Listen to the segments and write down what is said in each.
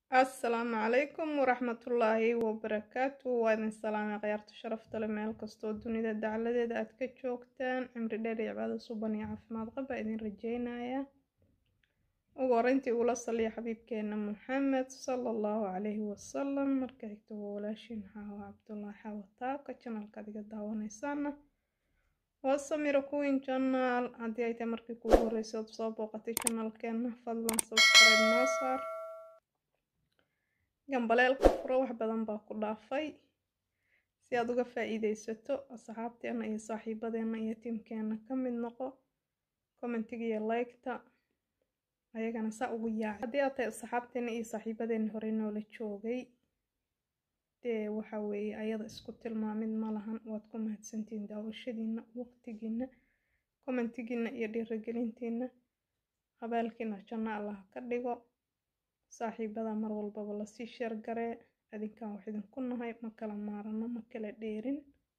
asalaamu calaykum waraxmatullaahi wabarakaatu waa idin salaamay khiyaarta sharafta leh meel kastoo dunida dacladeeda aad ka joogtaan cimri dheer iyo cibaado suban iyo caafimaad qaba idin rajeynaya ugu horeyntii ula saliya xabiibkeena maxamed sala allahu calayhi wasalam marka xigta waa walaashiin xaawa cabdullaahi xaawataabka janalka adiga daawaneysaana waa samira kuwin janaal haddii ay tahay markii kugu horreysay ood soo booqatay janalkeena fadlan subscribe noo saar gambaleelka furo wax badan baa ku dhaafay si aad uga faa-iideysato asxaabteena iyo saaxiibadeena iyo tiimkeena ka mid noqo commentiga iyo liketa ayagana saa ugu yaaca haddii aad tahay asxaabteena iyo saaxiibadeena hore noola joogay dee waxa weeye ayada isku tilmaamid ma lahan waad ku mahadsantihiin daawashadiina waqtigiina commentigiina iyo dhiirigelintiina abaalkiina janno allah ka dhigo saaxiibada mar walbaba lasii sheer garee adinkan wax idinku nahay ma kala maarano ma kala dheerin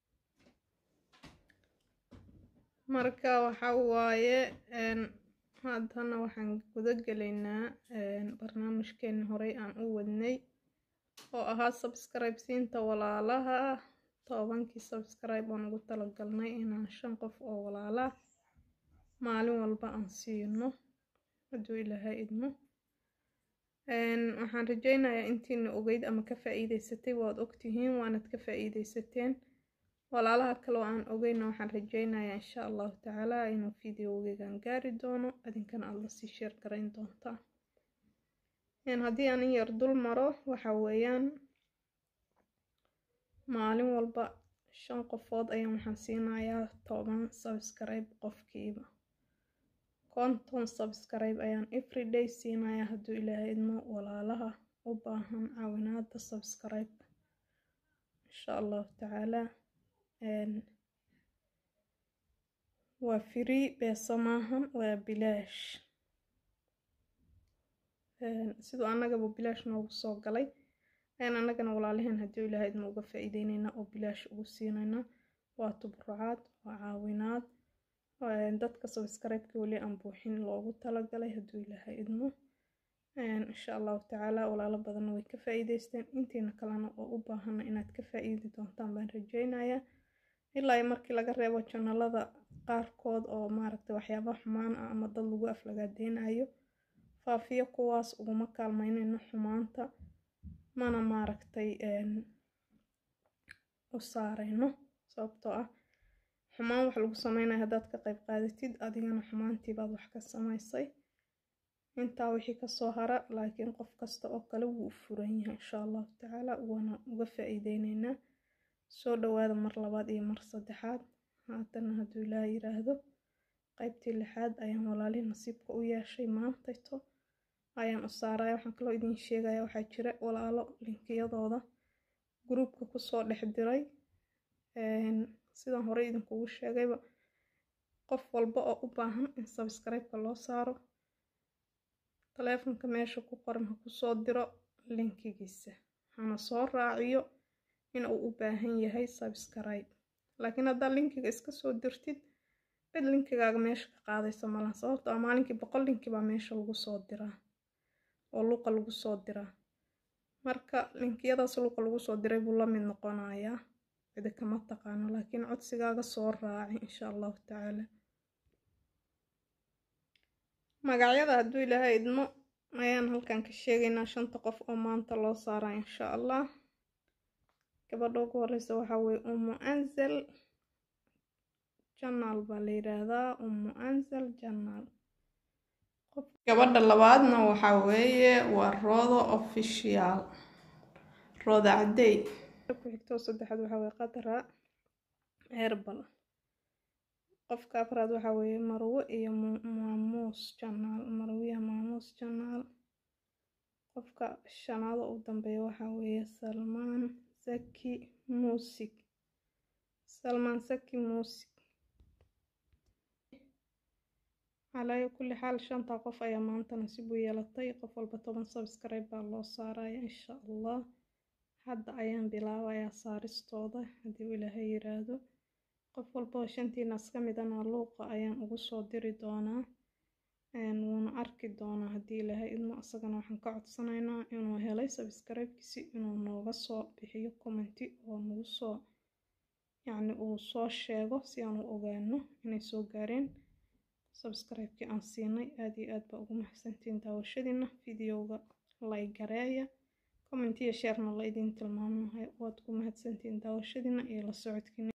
marka waxa waaye haddana waxaan guda gelaynaa barnaamijkeeni horey aan u wadnay oo ahaa subscribe siinta walaalaha tobankii subscribe aan ugu talagalnay inaan shan qof oo walaalaah maalin walba aan siino hadduu ilaahay idmo waxaan rajeynayaa intiina ogeyd ama ka faa-iideysatay waad ogtihiin waanad ka faa-iideysateen walaalaha kale oo aan ogeyna waxaan rajeynayaa insha allahu tacaala inuu videogeegan gaari doono adinkana aada lasii sheer garayn doontaa haddii aan in yar dul maro waxa weeyaan maalin walba shan qofood ayaan waxaan siinayaa toban subscribe qofkiiba konton subscribe ayaan everyday siinayaa hadduu ilaahay idmo walaalaha u baahan caawinaada subscribe insha allahu tacaala waa free beesa maahan waa bilaash siduu annagaba bilaash noogu soo galay ayaan annagana walaalaheen hadduu ilaahay idmo uga faa-iideyneynaa oo bilaash ugu siinaynaa waa tubrucaad waa caawinaad dadka subscribe-ka weli aan buuxin loogu talagalay hadduu ilaahay idmo insha allahu tacaala walaalo badanna way ka faa-iideysteen intiina kalena oo u baahana inaad ka faa-iidi doontaan baan rajeynayaa ilaa iyo markii laga reebo janalada qaarkood oo maaragtay waxyaaba xumaan ah ama dad lagu aflagaadeynayo faafiyo kuwaas uguma kaalmeyneyno xumaanta mana maaragtay u saareyno sababtoo ah xumaan wax lagu sameynaya haddaad ka qayb qaadatid adigana xumaantiibaad wax ka samaysay intaa wixii kasoo hara laakiin qof kasta oo kale wuu u furan yahay insha allahu tacaala waana uga faa-iideyneynaa soo dhawaada mar labaad iyo mar saddexaad haatana hadduu ilaa yiraahdo qaybtii lixaad ayaan walaalihi nasiibka u yeeshay maantayto ayaan u saaraya waxaan kaloo idiin sheegaya waxaa jira walaalo linkiyadooda gruubka kusoo dhex diray sidaan horey idinkugu sheegayba qof walba oo u baahan in subscribe-ka loo saaro taleefonka meesha ku qoran ha kusoo diro linkigiisa hana soo raaciyo in uu u baahan yahay subscribe laakiin haddaad linkiga iska soo dirtid cid linkigaaga meesha ka qaadaysa malaha sababto a maalinkii boqol linki baa meesha lagu soo diraa oo luuqa lagu soo diraa marka linkiyadaas luuqa lagu soo diray buu la mid noqonayaa cidi kama taqaano laakiin codsigaaga soo raaci insha allahu tacaala magacyada hadduu ilaahay idmo ayaan halkan ka sheegaynaa shanta qof oo maanta loo saaraa insha allah gabadha ugu horeysa waxaa weye umu anzal janaal baa la yidhaahdaa umu anzal janaal gabadha labaadna waxaa weeye waa roodo official rooda cadey ku xigtoo saddexaad waxaa weye qadra herbal qofka afraad waxaa weeye marwo iyo maamuus janaal marwiya maamuus janaal qofka shanaado u dambeeya waxaa weeye salmaan saki muusig salmaan saki muusig calaayo kulli xaal shantaa qof ayaa maanta nasiib u yeelatay qof walba toban subscribe baa loo saaraya insha allah hadda ayaan bilaabayaa saaristooda haddii uu ilaahay yiraahdo qof walba oo shantiinaas ka midana luuqa ayaan ugu soo diri doonaa wuuna arki doonaa haddii ilaahay idmo asagana waxaan ka codsanaynaa inuu helay sabscribe-kiisi inuu nooga soo bixiyo commenti oo nagu soo yacni uu soo sheego si aan u ogaano inay soo gaareen subscribe-kii aan siinay aad iyo aad baa ugu mahadsantiin daawashadiina videoga like gareeya comment iyo sharena la idin tilmaamayo waad ku mahadsantiin daawashadiina iyo la socodkiina